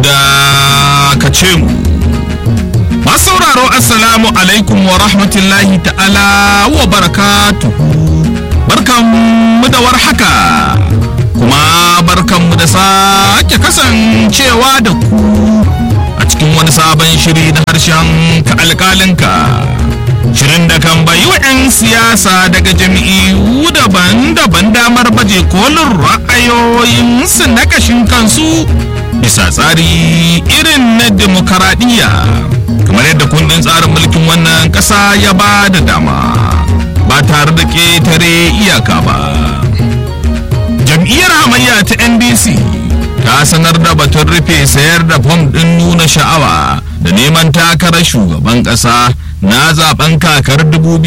dakace mu masu sauraro assalamu alaikum wa rahmatullahi ta'ala wa barakatuhu barkanmu da warhaka kuma barkanmu da sake kasancewa da ku a cikin wani sabon shiri na harshen ka alkalinka shirin da kan bayi wa 'yan siyasa daga jam'iyyu daban-daban damar baje kolin ra'ayoyinsu na kashin kansu bisa tsari irin na demokaradiyya kamar yadda kundin tsarin mulkin wannan ƙasa ya ba da dama ba tare da ƙetare iyaka ba jam'iyyar hamayya ta ndc ta sanar da batun rufe sayar da fom ɗin nuna sha'awa da neman takarar shugaban ƙasa na zaben kakar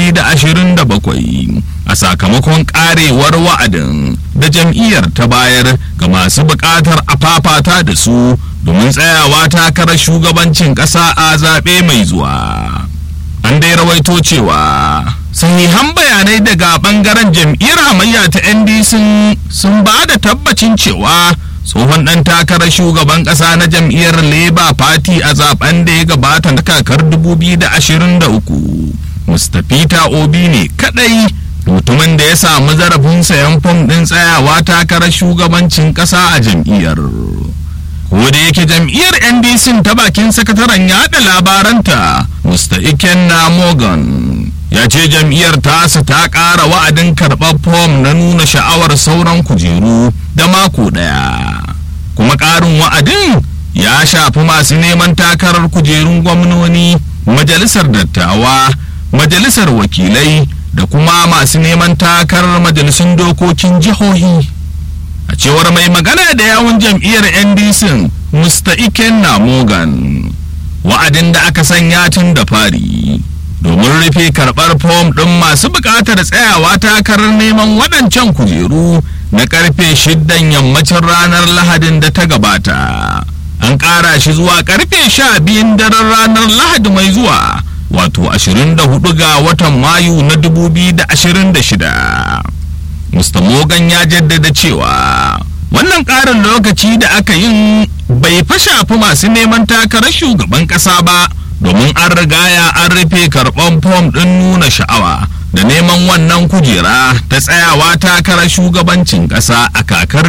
2027 a sakamakon karewar wa'adin da jam'iyyar ta bayar ga masu buƙatar a fafata da su domin tsayawa takarar shugabancin ƙasa a zaɓe mai zuwa an dai rawaito cewa sahihan bayanai daga ɓangaren jam'iyyar hamayya ta ndc sun ba da tabbacin cewa tsohon ɗan takarar shugaban ƙasa na jam'iyyar labour party a zaben da ya gabata na kakar 2023 mr peter obi ne kadai mutumin da ya samu zarafin sayan fom ɗin tsayawa takarar shugabancin ƙasa a jam'iyyar ko da yake jam'iyyar ndc ta bakin sakataren yada labaranta mr ikenna morgan ya ce jam'iyyar tasa ta ƙara wa'adin karɓar fom na nuna sha'awar sauran kujeru da mako ɗaya kuma ƙarin wa'adin ya shafi masu neman takarar kujerun gwamnoni majalisar dattawa majalisar wakilai da kuma masu neman takarar majalisun dokokin jihohi a cewar mai magana da yawun jam'iyyar ndc mr ikenna morgan wa'adin da aka sanya tun da fari domin rufe karɓar fom ɗin masu buƙatar tsayawa takarar neman waɗancan kujeru na ƙarfe shiddan yammacin ranar lahadin da ta gabata an ƙara shi zuwa ƙarfe sha biyun daren ranar lahadi mai zuwa wato 24 ga watan mayu na 2026 mr morgan ya jaddada cewa wannan ƙarin lokaci da aka yin bai fa shafi masu neman takarar shugaban ƙasa ba domin an rigaya an rufe karɓan fom ɗin nuna sha'awa da neman wannan kujera ta tsayawa takarar shugabancin ƙasa a kakar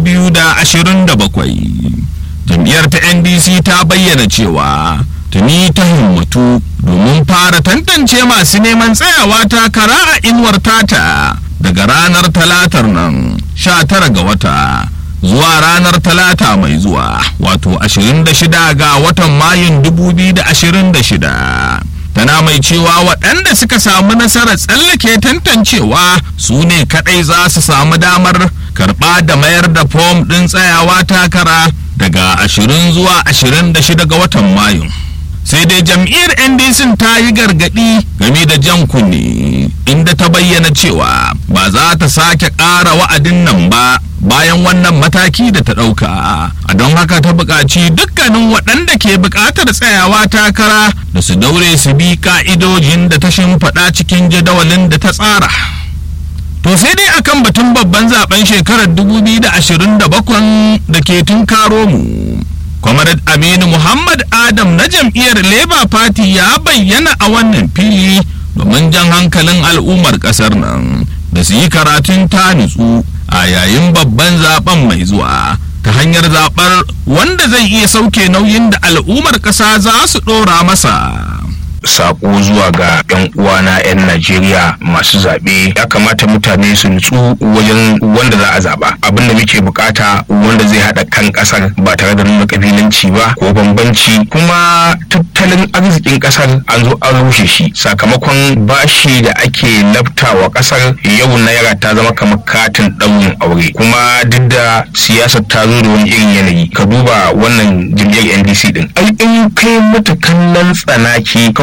2027 jam'iyyar ta ndc ta bayyana cewa tuni ta himmatu domin fara tantance masu neman tsayawa takara a inuwar tata daga ranar talatar nan 19 ga wata zuwa ranar talata mai zuwa wato 26 ga watan mayun 2026 tana mai cewa waɗanda suka samu nasarar tsallake tantancewa su ne kaɗai za su samu damar karɓa da mayar da fom ɗin tsayawa takara daga 20 zuwa 26 ga watan mayu sai dai jam'iyyar ndc ta yi gargaɗi game da jan kunne inda ta bayyana cewa ba za ta sake ƙara wa'adin nan ba bayan wannan mataki da ta ɗauka a don haka ta buƙaci dukkanin waɗanda ke buƙatar tsayawa takara da su daure su bi ƙa'idojin da ta shimfiɗa cikin jadawalin da ta tsara to sai dai akan batun babban zaben shekarar 2027 da ke tunkaro mu Comrade Aminu Muhammad Adam na jam'iyyar Labour Party ya bayyana a wannan fili domin jan hankalin al'ummar ƙasar nan da su yi karatun ta nutsu a yayin babban zaben mai zuwa ta hanyar zaɓar wanda zai iya sauke nauyin da al'ummar ƙasa za su ɗora masa. sako zuwa ga 'yan uwana 'yan Najeriya masu zaɓe ya kamata mutane su nutsu wajen wanda za a zaɓa abin da muke bukata wanda zai haɗa kan ƙasar ba tare da nuna ƙabilanci ba ko bambanci kuma tattalin arzikin ƙasar an zo an rushe shi sakamakon bashi da ake laftawa ƙasar yau naira ta zama kamar katin ɗaurin aure kuma duk da siyasar ta zo da wani irin yanayi ka duba wannan jam'iyyar NDC din ai in kai mata kallon tsanaki kawai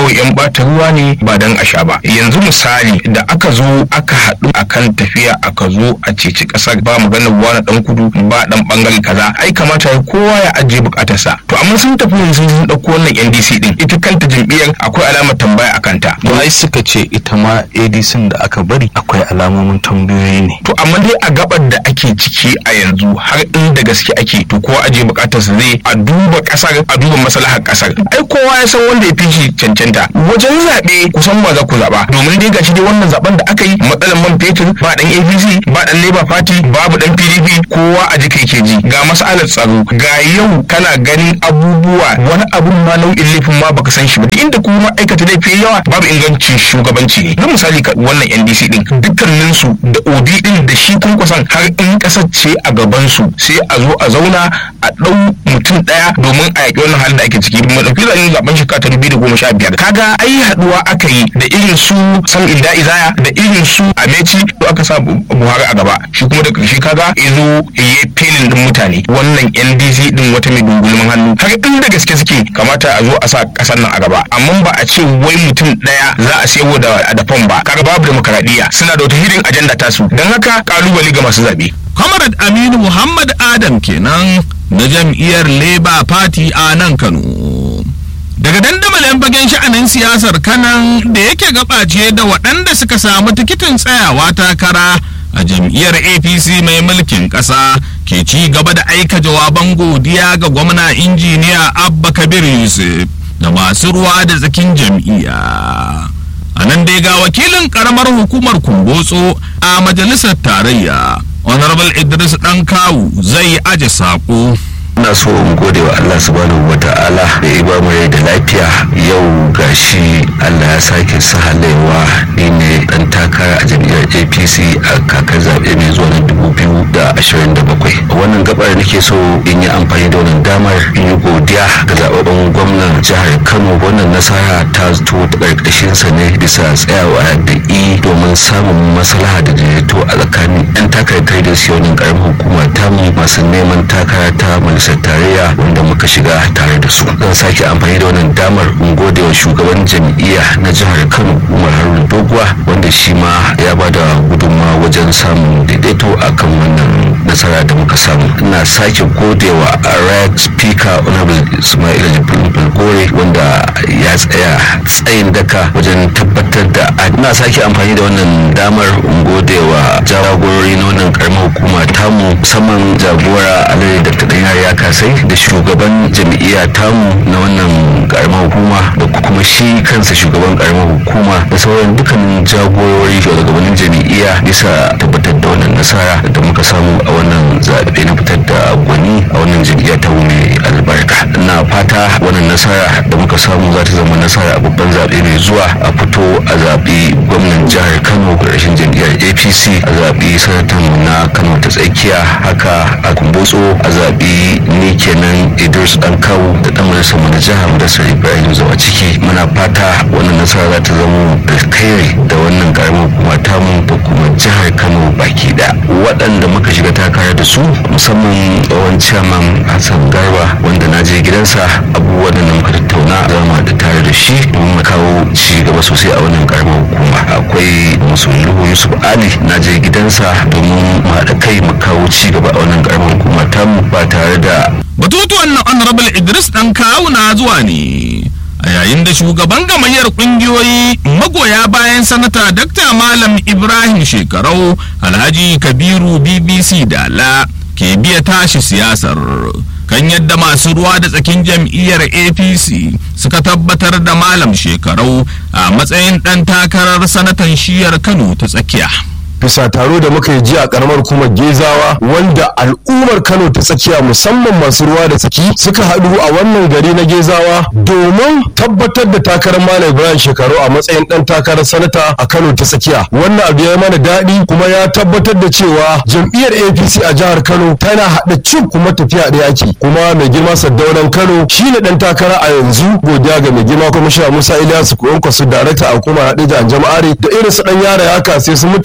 kawai yan bata ruwa ne ba dan a sha ba yanzu misali da aka zo aka haɗu akan tafiya aka zo a ceci ƙasar ba maganar wani dan kudu ba dan bangare kaza ai kamata kowa ya ajiye bukatarsa to amma sun tafi yanzu sun ɗauko wannan NDC din ita kanta jam'iyyar akwai alamar tambaya akan ta to ai suka ce ita ma ADC da aka bari akwai alamomin tambayoyi ne to amma dai a gabar da ake ciki a yanzu har inda gaske ake to kowa ajiye bukatarsa zai a duba kasar a duba maslahar kasar ai kowa ya san wanda ya fi shi cancanta wajen zaɓe kusan ba za ku zaɓa domin dai gashi dai wannan zaben da aka yi matsalar man fetur ba dan APC ba dan Labour Party babu dan PDP kowa a jika yake ji ga masalar tsaro ga yau kana ganin abubuwa wani abun ma nau'in laifin ma baka san shi ba inda kuma aikata laifi yawa babu ingancin shugabanci ne na misali wannan NDC din dukkanin su da Obi din da shi kusan har in kasar ce a gaban su sai a zo a zauna a ɗau mutum ɗaya domin a yaƙi wannan halin da ake ciki mu ɗauki zaɓen zaɓen shekara ta dubu da goma sha biyar kaga ai haɗuwa aka yi da irin su sam ilda izaya da irin su ameci to aka sa buhari a gaba shi kuma da ƙarshe kaga ya zo ya felin ɗin mutane wannan ndc ɗin wata mai dungulmin hannu har in da gaske suke kamata a zo a sa ƙasar nan a gaba amma ba a ce wai mutum ɗaya za a sayo da dafan ba kaga babu demokaradiyya suna da wata hidin ajanda tasu don haka kalubale ga masu zaɓe. Comrade Aminu Muhammad Adam kenan na jam'iyyar Labour Party a nan Kano. Daga dandamalin fagen sha'anin siyasar kanan da yake gabace da waɗanda suka samu tikitin tsayawa takara a jam'iyyar APC mai mulkin ƙasa ke ci gaba da aika jawaban godiya ga gwamna injiniya Abba Kabir Yusuf da masu ruwa da tsakin jam'iyya. A nan dai ga wakilin ƙaramar hukumar Kumbotso a majalisar tarayya. honorable idris dan kawu zai aje sako ina so in gode wa Allah subhanahu wa ta'ala da ya ba mu rai da lafiya yau gashi Allah ya sake sahalewa ni ne dan takara a jam'iyyar APC a kakar zaɓe mai zuwa na 2027 wannan gabar nake so in yi amfani da wannan damar in yi godiya ga zababben gwamnan jihar Kano wannan nasara ta zo ta karkashin sa ne bisa tsayawa da i domin samun maslaha da daidaito a tsakanin 'yan takarar da su wannan karamar hukuma tamu masu neman takara ta majalisar tarayya wanda muka shiga tare da su zan sake amfani da wannan damar in gode wa shugaban jam'iyya na jihar kano umar haruna doguwa wanda shi ma ya ba da gudunmawa wajen samun daidaito akan wannan nasara da muka samu ina sake gode wa rag speaker honorable ismail jibril balgore wanda ya tsaya tsayin daka wajen tabbatar da ina sake amfani da wannan damar in gode wa jagorori na wannan karamar hukuma tamu musamman jagora alai da ta ya kasai da shugaban jam'iyya tamu na wannan karamar hukuma da kuma shi kansa shugaban karamar hukuma da sauran dukkanin jagorori shugabannin jam'iyya bisa tabbatar da wannan nasara da muka samu a wannan zaɓe na fitar da gwani a wannan jam'iyya ta mai albarka ina fata wannan nasara da muka samu za ta zama nasara a babban zaɓe mai zuwa a fito a zaɓi gwamnan jihar kano ƙarshen jam'iyyar apc a zaɓi sanatan na kano ta tsakiya haka a kumbotso a zaɓi ni kenan idris dan kawo da dan majalisar mu na jihar da sir ibrahim zawa ciki muna fata wannan nasara za ta zama alkhairi da wannan karamar hukuma tamu da kuma jihar kano baki da waɗanda muka shiga takara da su musamman tsohon chairman hassan garba wanda na je gidansa abubuwan da muka tattauna zama da tare da shi domin mu kawo ci gaba sosai a wannan karamar hukuma akwai musulluhu yusuf ali na je gidansa domin mu haɗa kai mu kawo ci gaba a wannan karamar hukuma tamu ba tare da batutuwan na honorable idris dan kawu na zuwa ne a yayin da shugaban gamayyar kungiyoyi magoya bayan sanata dr malam ibrahim shekarau alhaji kabiru bbc dala ke biya tashi siyasar kan yadda masu ruwa da tsakin jam'iyyar apc suka tabbatar da malam shekarau a matsayin ɗan takarar sanatan shiyar kano ta tsakiya bisa taro da muka yi jiya a karamar kuma gezawa wanda al'ummar kano ta tsakiya musamman masu ruwa da tsaki suka haɗu a wannan gari na gezawa domin tabbatar da takarar malam ibrahim shekaru a matsayin ɗan takarar sanata a kano ta tsakiya wannan abu ya mana daɗi kuma ya tabbatar da cewa jam'iyyar apc a jihar kano tana haɗa cin kuma tafiya ɗaya ake kuma mai girma saddaunan kano shine ɗan takara a yanzu godiya ga mai girma kwamishina musa ilyasu kuwankwasu darakta a hukumar haɗe da jama'are da irin su ɗan yara haka sai su mutala ala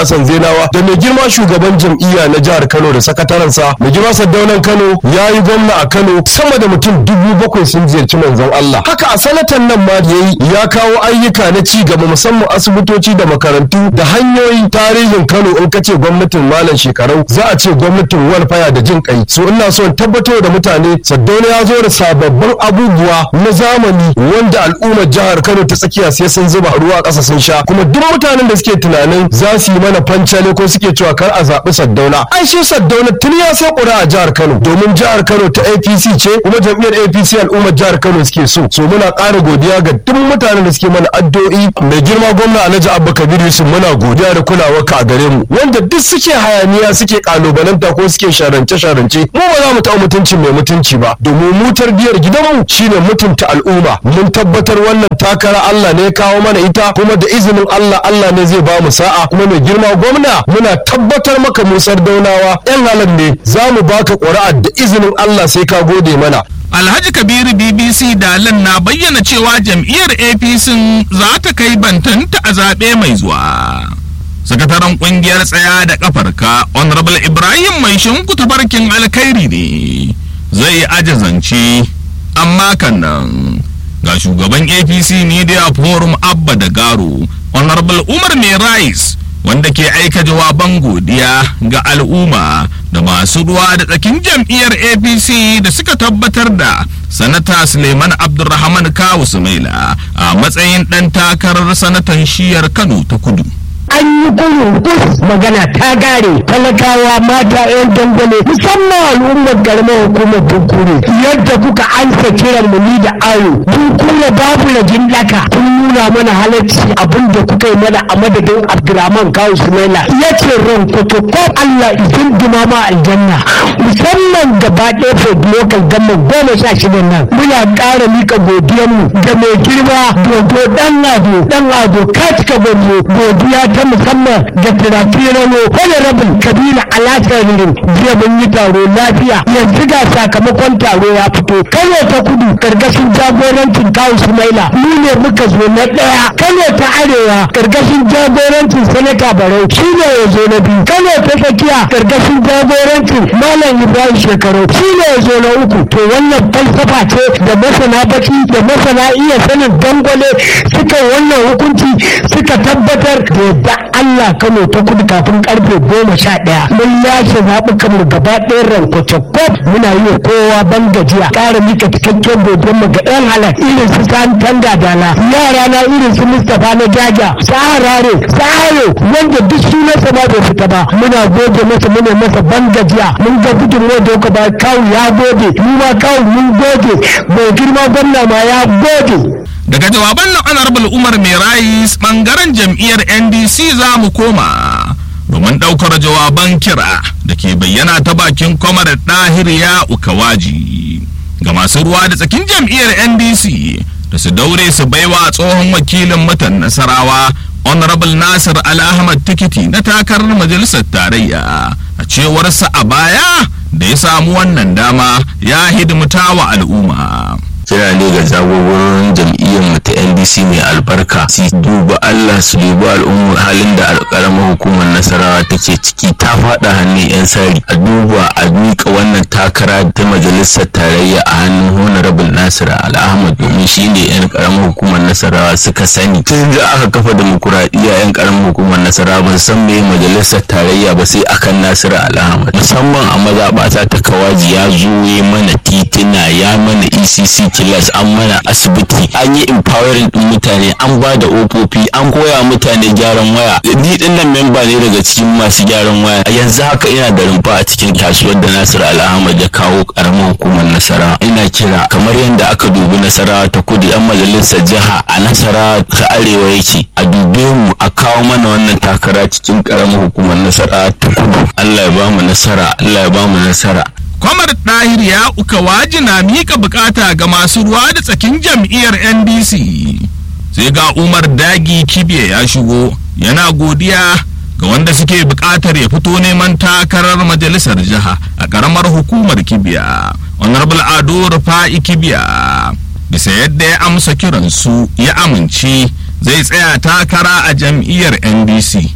Hassan Zenawa da mai girma shugaban jam'iyya na jihar Kano da sakatarensa mai girma Saddaunan Kano ya yi gwamna a Kano sama da mutum dubu bakwai sun ziyarci manzon Allah haka a sanatan nan ma da yayi ya kawo ayyuka na ci gaba musamman asibitoci da makarantu da hanyoyin tarihin Kano in kace gwamnatin malam shekarau za a ce gwamnatin walfaya da jin kai so ina so in tabbatar da mutane Saddauna ya zo da sababbin abubuwa na zamani wanda al'ummar jihar Kano ta tsakiya sai sun zuba ruwa a ƙasa sun sha kuma duk mutanen da suke tunanin za su yi mana fancale ko suke cewa kar a zaɓi Saddauna ai shi Saddauna tun ya sai ƙura a jihar Kano domin jihar Kano ta APC ce kuma jam'iyyar APC al'ummar jihar Kano suke so so muna ƙara godiya ga duk mutanen da suke mana addu'o'i mai girma gwamna Alhaji Abba Kabir Yusuf muna godiya da kulawa ka a gare mu wanda duk suke hayaniya suke kalubalanta ko suke sharance sharance mu ba za mu taɓa mutuncin mai mutunci ba domin mu tarbiyar gidanmu shine mutunta al'umma mun tabbatar wannan takara Allah ne ya kawo mana ita kuma da izinin Allah Allah ne zai ba mu sa'a kuma mai girma gwamna muna tabbatar maka musar daunawa yan halar ne za mu baka ƙuri'a da izinin Allah sai ka gode mana Alhaji Kabiru BBC Dalan na bayyana cewa jam'iyyar APC za ta kai bantanta a zaɓe mai zuwa. Sakataren ƙungiyar tsaya da ƙafarka Honorable Ibrahim mai shinku tafarkin alkhairi ne zai aje zance amma kan nan ga shugaban APC Media Forum Abba da Garo Honorable Umar Mai Rais wanda ke aika jawaban godiya ga al'umma da masu ruwa da tsakin jam'iyyar apc da suka tabbatar da sanata suleiman abdulrahman kawu sumaila a matsayin ɗan takarar sanatan shiyar kano ta kudu an yi gurin bus magana ta gare talakawa mata yan dangane musamman al'ummar garmar hukumar bunkure yadda kuka ansa kiran mu ni da ayo bunkure babu rajin daka kun nuna mana halarci abin da kuka yi mana a madadin abdurrahman kawu sumaila ya ce ran kuto ko allah izin dumama aljanna musamman gaba ɗaya for local government goma sha shida nan muna ƙara mika godiyanmu ga mai girma dodo ɗan ado ɗan ado katika gwanzo godiya ta musamman da tirafirano honorable kabila alasarin jiya mun yi taro lafiya yanzu ga sakamakon taro ya fito kano ta kudu karkashin jagorancin kawo sumaila mu ne muka zo na ɗaya kano ta arewa karkashin jagorancin sanata barau shi ne ya zo na biyu kano ta tsakiya karkashin jagorancin malam ibrahim shekaru shi ne ya zo na uku to wannan falsafa ce da masana baki da masana iya sanin dangwale suka wannan hukunci suka tabbatar da yadda Allah Kano ta kudu kafin karfe goma sha ɗaya mun lashe zaɓukan mu gaba ɗayan rankwace kof muna yi wa kowa ban gajiya ƙara mika cikakken godon mu ga ɗan halar irin su san tanga dala yara na irin su Mustapha na jaja saharare saharo wanda duk sunansa ma bai fita ba muna gode masa muna masa ban gajiya mun ga gudunmuwa da kuka ba kawu ya gode mu ma kawu mun gode mai girma gwamna ma ya gode daga jawaban na honorable umar mai rais bangaren jam'iyyar ndc za mu koma domin ɗaukar jawaban kira da ke bayyana ta bakin kwamar ɗahir ya ukawaji ga masu ruwa da tsakin jam'iyyar ndc da su daure su baiwa tsohon wakilin mutan nasarawa honorable nasir al-ahmad tikiti na takarar majalisar tarayya a cewarsa a baya da ya samu wannan dama ya hidimta wa al'umma kira ne ga jagororin jam'iyyar mu ta ndc mai albarka su duba allah su duba al'ummar halin da karamar hukumar nasarawa take ciki ta faɗa hannun yan sari a duba a miƙa wannan takara ta majalisar tarayya a hannun honorable nasir al'ahmad domin shi ne yan karamar hukumar nasarawa suka sani tun da aka kafa demokuraɗiyya yan karamar hukumar nasarawa ba san me majalisar tarayya ba sai akan nasir al'ahmad musamman a mazaɓata ta kawaji ya zo ya mana titina ya mana ecc kilas an mana asibiti an yi empowering din mutane an ba da ofofi an koya mutane gyaran waya ni din nan memba ne daga cikin masu gyaran waya a yanzu haka ina da rumfa a cikin kasuwar da Nasir Al'ahmad ya kawo karamar hukumar Nasara ina kira kamar yadda aka dubi Nasara ta kudu yan majalisar jiha a Nasara ta arewa yake a dube mu a kawo mana wannan takara cikin karamar hukumar Nasara ta kudu Allah ya ba mu nasara Allah ya ba mu nasara kwamar ɗahir ya uka waji na mika bukata ga masu ruwa da tsakin jam'iyyar ndc sai ga umar dagi kibiya ya shigo yana godiya ga wanda suke bukatar ya fito neman takarar majalisar jiha a karamar hukumar kibiya honorable ado rufa'i kibiya bisa yadda ya amsa kiransu ya amince zai tsaya takara a jam'iyyar ndc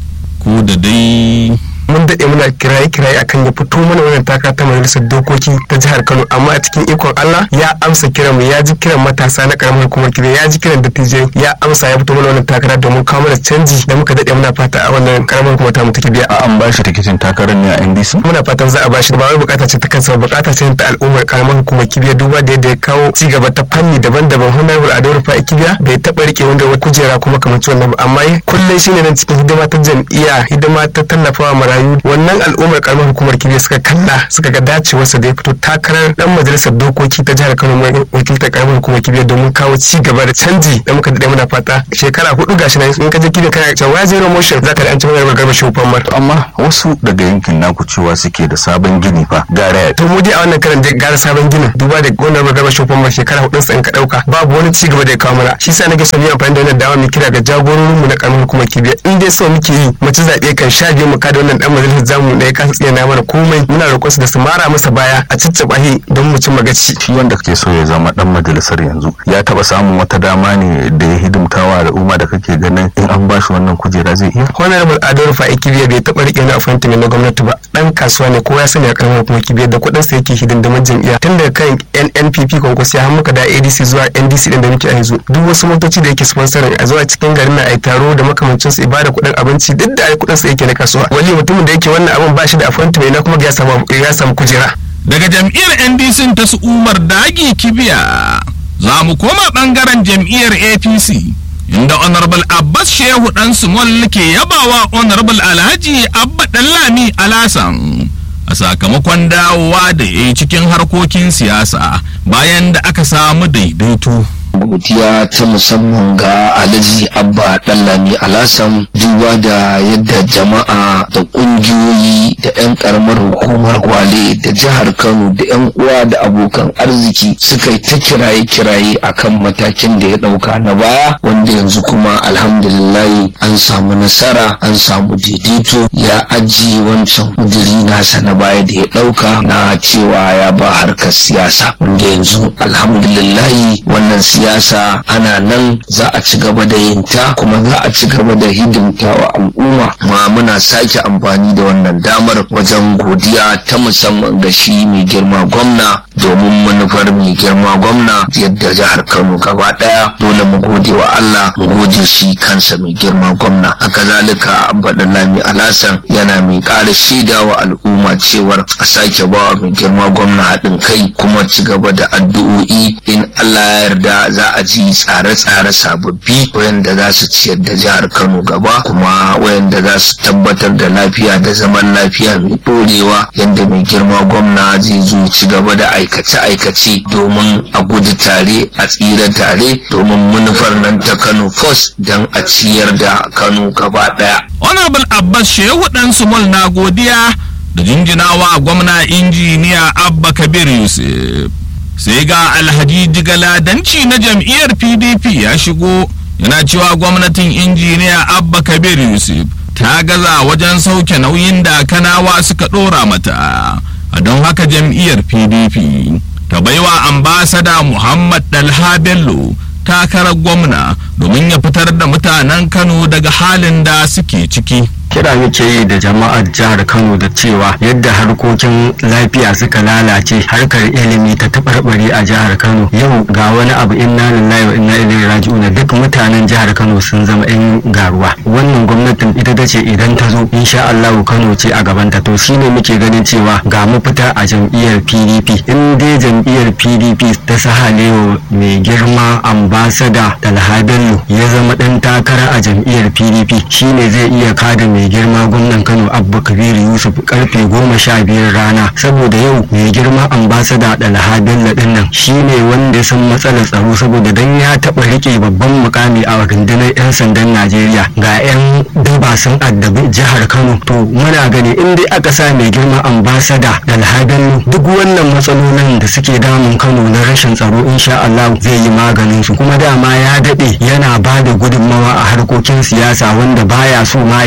ko da dai mun daɗe muna kiraye kiraye akan ya fito mana wannan taka ta majalisar dokoki ta jihar Kano amma a cikin ikon Allah ya amsa kiran mu ya ji kiran matasa na karamar hukumar kibe ya ji kiran dattijai ya amsa ya fito mana wannan takara domin kawo mana canji da muka daɗe muna fata a wannan karamar hukumar ta mu take biya an ba shi tikitin takarar ne a NDC muna fatan za a bashi ba wai bukata ce ta kansa ba bukata ce ta al'ummar karamar hukumar kibiya duba da yadda ya kawo ci gaba ta fanni daban-daban honorable ado rufa kibiya bai taɓa rike wanda wata kujera kuma kamar wannan ba amma kullum shine nan cikin hidima ta jam'iyya hidima ta tallafawa marayu wannan al'ummar karamar hukumar kibiya suka kalla suka ga dacewarsa da ya fito takarar dan majalisar dokoki ta jihar kano mai wakiltar karamar hukumar kibiya domin kawo ci gaba da canji da muka daɗe muna fata shekara hudu gashi nan in ka je kibiya kana cewa zero motion za ka da an ci magana garba shi famar amma wasu daga yankin naku cewa suke da sabon gini fa gara to mu dai a wannan karan dai gara sabon ginin duba da wannan garba shi famar shekara hudu sa in ka dauka babu wani ci gaba da ya kawo mana shi sa nake son yi amfani da wannan dama mu kira ga jagororin mu na karamar hukumar kibiya in dai so muke yi mu ci zaɓe kan sha biyu mu kada wannan dan majalisar zamu da ya kasa tsina mana komai muna roƙon su da su mara masa baya a ciccaba shi don mu cimma gaci shi wanda kake so ya zama dan majalisar yanzu ya taba samun wata dama ne da ya hidimtawa al'umma da kake ganin in an bashi wannan kujera zai iya honorable ado fa'i kibiya bai taɓa riƙe wani appointment na gwamnati ba dan kasuwa ne kowa ya sani a karamar hukumar kibiya da kuɗin sa yake hidindimin jam'iyya tun daga kan NNPP kwankwaso ya muka da ADC zuwa NDC din da muke a yanzu duk wasu motoci da yake sponsoring a zuwa cikin garin na ai taro da makamancin su ibada kuɗin abinci duk da ai kuɗin sa yake na kasuwa wali mutumin da yake wannan abin ba shi da appointment na kuma ya samu ya samu kujera daga jam'iyyar ndc ta su umar dagi kibiya za mu koma bangaren jam'iyyar apc inda honorable abbas shehu dan small ke yabawa honorable alhaji abba dallami alasan a sakamakon dawowa da ya yi cikin harkokin siyasa bayan da aka samu daidaito godiya ta musamman ga alhaji abba dallami alasan duba da yadda jama'a da kungiyoyi da 'yan karamar hukumar gwale da jihar kano da 'yan uwa da abokan arziki suka yi ta kiraye-kiraye akan matakin da ya dauka na baya wanda yanzu kuma alhamdulillahi an samu nasara an samu daidaito ya ajiye wancan kudiri nasa na baya da ya dauka na cewa ya ba harkar siyasa wanda yanzu alhamdulillahi wannan siyasa ana nan za a ci gaba da yin ta kuma za a ci gaba da hidimta wa al'umma ma muna sake amfani da wannan damar wajen godiya ta musamman ga shi mai girma gwamna domin manufar mai girma gwamna yadda jihar kano gaba daya dole mu gode wa allah mu gode shi kansa mai girma gwamna haka zalika abbadan lami alasan yana mai ƙara shaida wa al'umma cewar a sake bawa mai girma gwamna haɗin kai kuma ci gaba da addu'o'i in allah ya yarda za a ji tsare-tsare sababbi wayanda za su ciyar da jihar kano gaba kuma wayanda za su tabbatar da lafiya da zaman lafiya mai ɗorewa yadda mai girma gwamna zai zo ci gaba da aikace-aikace domin a gudu tare a tsira tare domin manufar nan ta kano first don a ciyar da kano gaba ɗaya. honorable abbas shehu dan sumul na godiya da jinjinawa gwamna injiniya abba kabir yusuf sai ga alhaji jigaladanci na jam'iyyar pdp ya shigo yana cewa gwamnatin injiniya abba kabir yusuf ta gaza wajen sauke nauyin da kanawa suka ɗora mata a don haka jam'iyyar pdp ta baiwa ambasada muhammad dalha bello takarar gwamna domin ya fitar da mutanen kano daga halin da suke ciki kira muke yi da jama'ar jihar kano da cewa yadda harkokin lafiya suka lalace harkar ilimi ta taɓarɓare a jihar kano yau ga wani abu inna lillahi wa inna ilaihi raji'una duk mutanen jihar kano sun zama yan garuwa wannan gwamnatin ita ta ce idan ta zo insha allahu kano ce a gabanta to shine muke ganin cewa ga mafita a jam'iyyar pdp in dai jam'iyyar pdp ta sahalewa mai girma ambasada talha bello ya zama ɗan takara a jam'iyyar pdp shine zai iya kada mai mai girma gwamnan kano abba kabiru yusuf karfe goma sha biyar rana saboda yau mai girma ambasada dalha bello din nan shine wanda ya san matsalar tsaro saboda dan ya taba rike babban mukami a rundunar yan sandan najeriya ga yan daba sun addabi jihar kano to muna gani in dai aka sa mai girma ambasada dalha bello duk wannan matsalolin da suke damun kano na rashin tsaro insha Allah zai yi maganin su kuma dama ya dade yana ba da gudunmawa a harkokin siyasa wanda baya so ma ya fito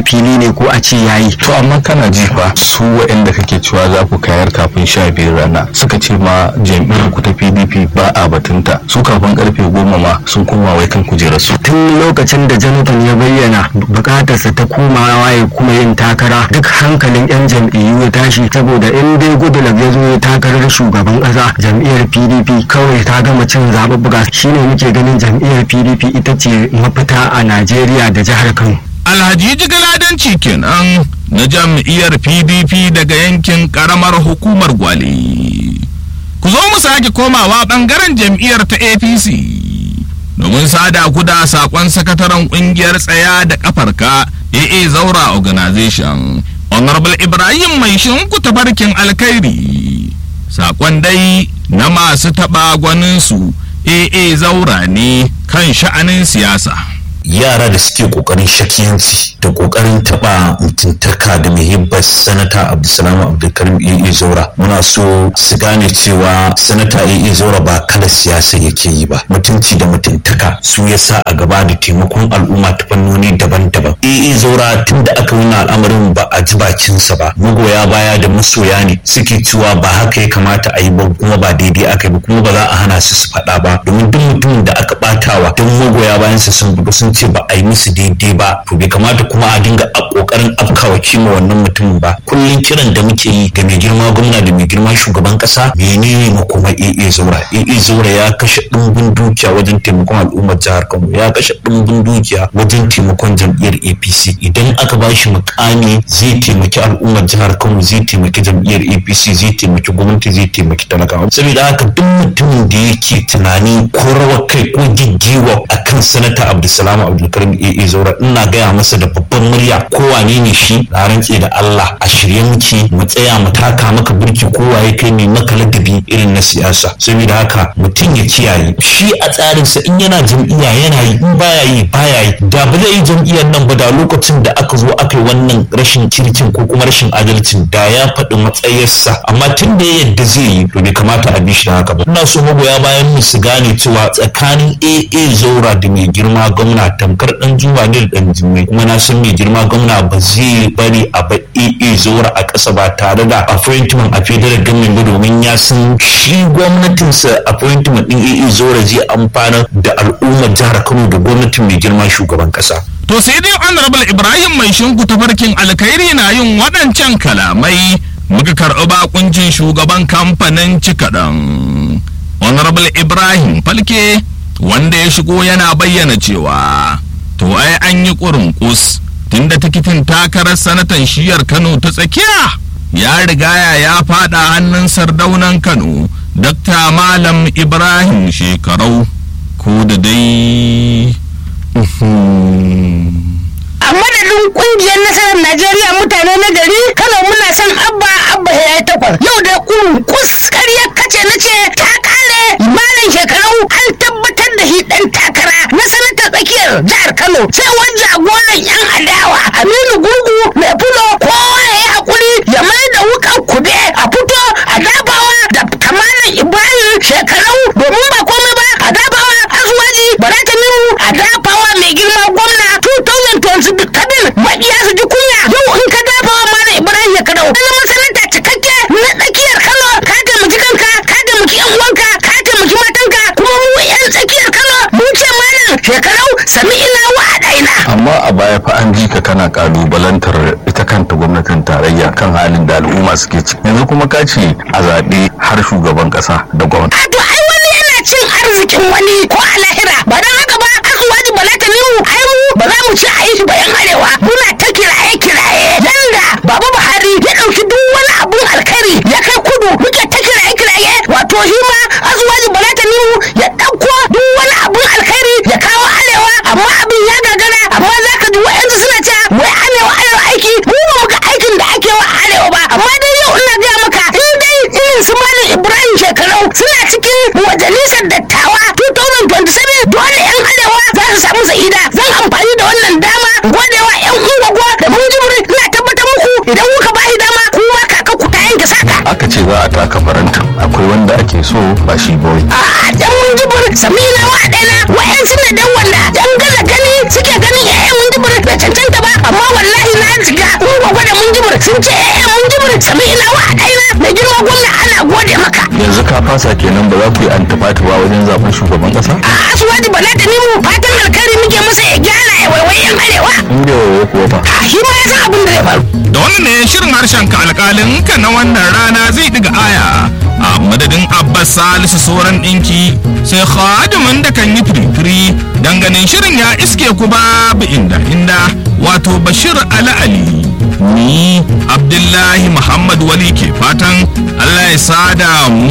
fili ne ko a ce yayi to amma kana ji fa su waɗanda kake cewa za ku kayar kafin sha biyu rana suka ce ma jam'iyyar ku ta pdp ba a batunta su kafin karfe goma ma sun koma wai kan kujerar su tun lokacin da jonathan ya bayyana bukatarsa ta komawa ya kuma yin takara duk hankalin yan jam'iyyu ya tashi saboda in dai goodluck ya zo ya takarar shugaban kasa jam'iyyar pdp kawai ta gama cin zaɓuɓɓuka shine muke ganin jam'iyyar pdp ita ce mafita a najeriya da jihar kano alhaji jigaladanci kenan na jam'iyyar pdp daga yankin karamar hukumar gwale ku zo mu sake komawa bangaren jam'iyyar ta apc domin sada ku da sakon sakataren kungiyar tsaya da kafarka aa zaura organization honorable ibrahim mai shinku tafarkin alkhairi sakon dai na masu taɓa gwaninsu aa zaura ne kan sha'anin siyasa yara da suke kokarin shakiyanci da kokarin taba mutuntaka da muhibbar sanata abdulsalam abdulkarim iya zaura muna so su gane cewa sanata iya zaura ba kala siyasa yake yi ba mutunci da mutuntaka su ya sa a gaba da taimakon al'umma ta fannoni daban-daban iya zaura tun da aka wani al'amarin ba a ji bakinsa ba magoya baya da masoya ne suke cewa ba haka ya kamata a yi ba kuma ba daidai aka yi ba kuma ba za a hana su su faɗa ba domin duk mutumin da aka ɓatawa don magoya bayansa sun buga sun ce ba a yi musu daidai ba to bai kamata kuma a dinga a kokarin afkawa kima wannan mutumin ba kullum kiran da muke yi ga mai girma gwamna da mai girma shugaban kasa menene makoma AA Zaura AA Zaura ya kashe dimbin dukiya wajen taimakon al'ummar jihar Kano ya kashe dimbin dukiya wajen taimakon jam'iyyar APC idan aka ba shi mukami zai taimaki al'ummar jihar Kano zai taimaki jam'iyyar APC zai taimaki gwamnati zai taimaki talakawa saboda haka duk mutumin da yake tunani ko rawar kai ko giggiwa akan sanata Abdulsalam Abdulkarim AA Zaura ina gaya masa da babban murya ko wane ne shi na rantse da Allah a shirye muke mu tsaya mu taka maka burki ko waye kai ne maka ladabi irin na siyasa saboda haka mutum ya kiyaye shi a tsarinsa in yana jam'iyya yana yi in baya yi baya yi da ba zai yi jam'iyyar nan ba da lokacin da aka zo aka yi wannan rashin kirkin ko kuma rashin adalcin da ya faɗi matsayarsa amma tun da ya yadda zai yi to bai kamata a bi shi da haka ba ina so magoya bayan mu su gane cewa tsakanin AA Zaura da mai girma gwamna tamkar dan juma ne da dan jimmai kuma na san mai girma gwamna ba zai bari a ba AA Zaura a ƙasa ba tare da appointment a federal government ba domin ya san shi gwamnatinsa appointment din AA Zaura zai amfana da al'ummar jihar Kano da gwamnatin mai girma shugaban ƙasa. To sai dai Honorable Ibrahim mai shinku tafarkin alkhairi na yin waɗancan kalamai muka karɓi bakuncin shugaban kamfanin cikaɗan. Honorable Ibrahim Falke wanda ya shigo yana bayyana cewa to ai an yi ƙurin tunda tikitin takarar sanatan shiyar Kano ta tsakiya ya rigaya ya faɗa hannun sardaunan Kano Dr. Malam Ibrahim shekarau ko da dai a madadin kungiyar nasarar najeriya mutane na gari kano muna son abba abba ya yi takwas yau da kus ƙaryar kace na ce ta kare malam shekarau an tabbatar da shi dan takara na sanatar tsakiyar jihar kano cewar jagoran yan adawa aminu gurgu mai fulo kowa ya yi hakuri ya mai da wukan kube a fito a dabawa da kamalan ibrahim shekarau domin ba komai ba a dabawa asuwaji baratamiru a dabawa mai girma gwamna 2020 kabir maƙiya su ji kunya yau in ka dabawa malam ibrahim shekarau na masananta cikakke na tsakiyar kano ka taimaki kanka ka taimaki yan uwanka ka taimaki matanka kuma mu yan tsakiyar kano mu ce malam shekarau sami ina wa adaina amma a baya fa an ji ka kana kalubalantar ita kanta gwamnatin tarayya kan halin da al'umma suke ci yanzu kuma ka ce a zaɓe har shugaban ƙasa da gwamnati to ai wani yana cin arzikin wani ko a lahira ba don haka ba asuwaji bala ta nimu ai mu ba za mu ci a yi shi bayan arewa muna ta kiraye kiraye yanda baba buhari ya ɗauki duk wani abun alkhairi ya kai kudu muke ta kiraye kiraye wato shi ma asuwaji bala ta nimu ya ɗauko duk wani abun alkhairi ya kawo arewa amma abin ya gagara amma za ka ji wa'yansu suna cewa wai arewa arewa aiki mu ba mu ga aikin da ake wa arewa ba amma dai yau ina gaya maka in dai irin su malam ibrahim shekarau suna cikin majalisar dattawa 2027 dole yan arewa za su samu sa'ida zan amfani da wannan dama godewa yan ungwagwa da mun jibri ina tabbatar muku idan kuka ba shi dama kuma kaka ku ta yanke saka aka ce za a taka faranta akwai wanda ake so ba shi ba wai a dan mun jibri samina wa ɗana wa'yansu ne dan wanda yan gaza gani suke ganin yayan mun jibri bai cancanta ba amma wallahi sun ce eh mun ji mun sami ina wa ɗaina mai girma gwamna ana gode maka yanzu ka fasa kenan ba za ku yi antifati ba wajen zaben shugaban kasa a asuwaji bala da ni mu fatan alkhairi muke masa ya gyara ya waiwai yan arewa in bai waye kuwa ba a shi ma ya san abin da zai faru da wannan ne shirin harshen ka alƙalin ka na wannan rana zai diga aya a madadin abbas salisu sauran ɗinki sai khadimin da kan yi firifiri dan ganin shirin ya iske ku babu inda inda wato bashir ali ali ni abdullahi muhammad wali ke fatan allah ya sada mu